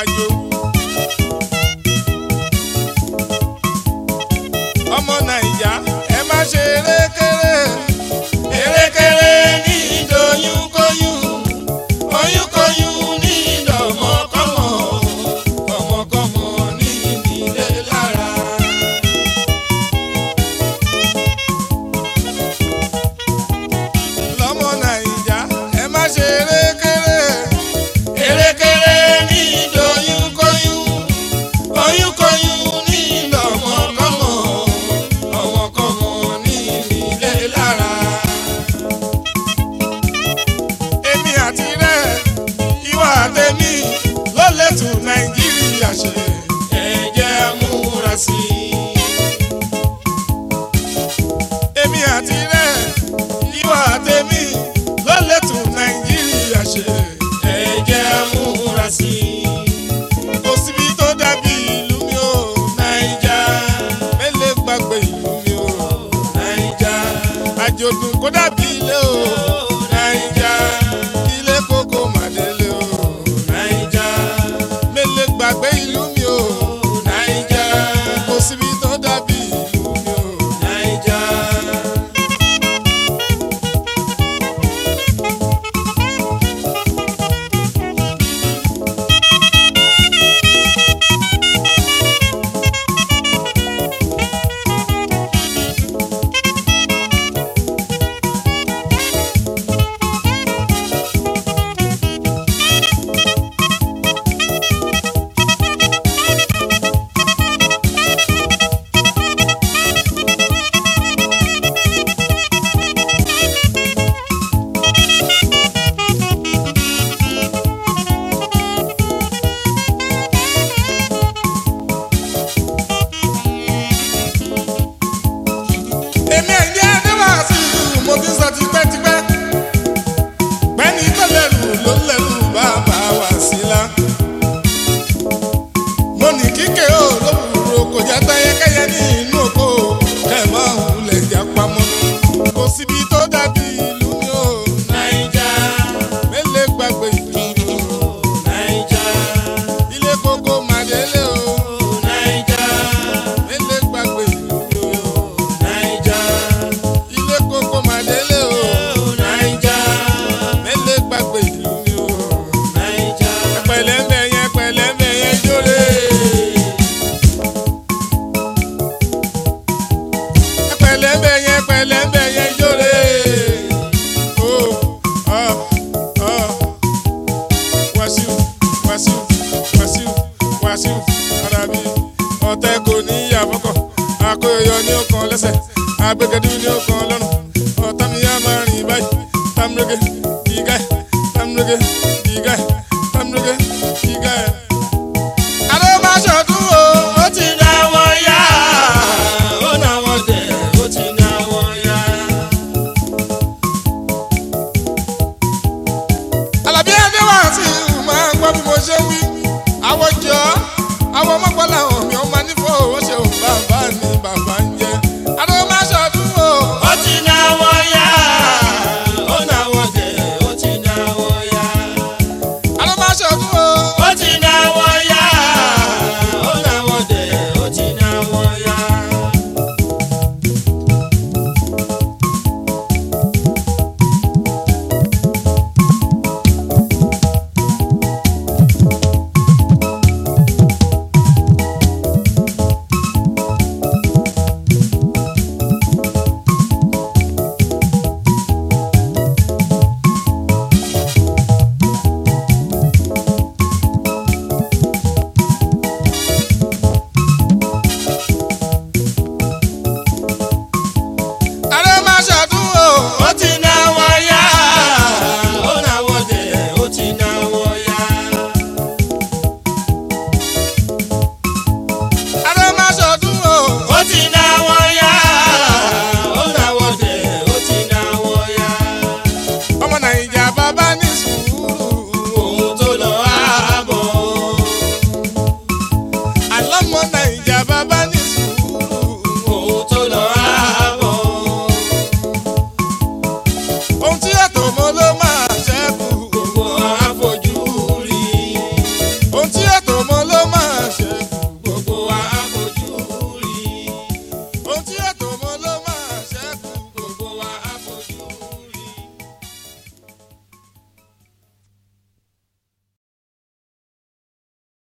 àjò. ọmọ nàìjà ẹ má ṣe erékeré erékeré ní ìdòyúnkóyún oyúnkóyún ní ìdọ̀mọ́kọ́mọ́ kọ́mọkọ́mọ ní ìdílé lára. lọ́mọ nàìjà ẹ má ṣe erékeré erékeré ní ìdòyúnkóyún oyúnkóyún ní ìdọ̀mọ́kọ́mọ́ ọmọkọ́mọ ní ìdílé lára. èmi àti rẹ ìwà àtẹ̀mí ló lè tún nàìjíríà ṣe ẹ jẹ́ múra sí i. èmi àti rẹ ìwà àtẹ̀mí ló lè tún nàìjíríà ṣe ẹ jẹ́ múra sí i. kò síbi tó dàbí ìlú mi ò nàìjà mélòó gbàgbé ìlú mi ò nàìjà àjòdùn kó dàbí ilé o nàìjà ilé kókó màdélé o nàìjà mélòó gbàgbé ìlú mi ò nàìjà kò síbi tó dàbí ìlú mi ò nàìjà. èmi ẹ̀jẹ̀ adéwàsí mo ti sọ tipẹ́tipẹ́ pẹ́ni tó lẹ́rù ló lẹ́rù bàbá wá sí la. mo ní kíkẹ́ ò lówùrọ̀ kò já táyẹ́kẹ́yẹ́ ní inú oko kẹ́mọ́ òwúlẹ̀ já pamọ́. kò síbi tó dàbí ìlú mi ò náíjà mélòó gbàgbé ìlú mi ò náíjà ilé kókó màdélé o náíjà mélòó gbàgbé ìlú mi ò náíjà ilé kókó màdélé o náíjà mélòó gbàgbé ìlú mi ò náíjà pẹ̀lẹ́mbẹ̀ yẹn pẹ̀lẹ́mbẹ̀ yẹn jóre. pẹ̀lẹ́mbẹ̀ yẹn pẹ̀lẹ́mbẹ̀ yẹn jóre. o ọ ọ Wàsíù Wàsíù Wàsíù Wàsíù Àràbí ọ̀tẹ̀ kò ní ìyàbọ̀kọ̀ àkóyọ ní ọkàn lẹ́sẹ̀ agbẹ́gẹ́dú ní ọkàn lọ́rùn ọ̀tá mi yá máa rìn báyìí tamurege ìgá ẹ̀ tamurege ìgá ẹ̀ tamurege ìgá ẹ̀. àlọ́ máa ṣọdún o ó ti dá wọn yá ó ná wọn tẹ̀ ó ti dá wọn yá. Àlàbí Adéwàsí máa ń gbọ́ bí mo ṣe wí àwọ̀jọ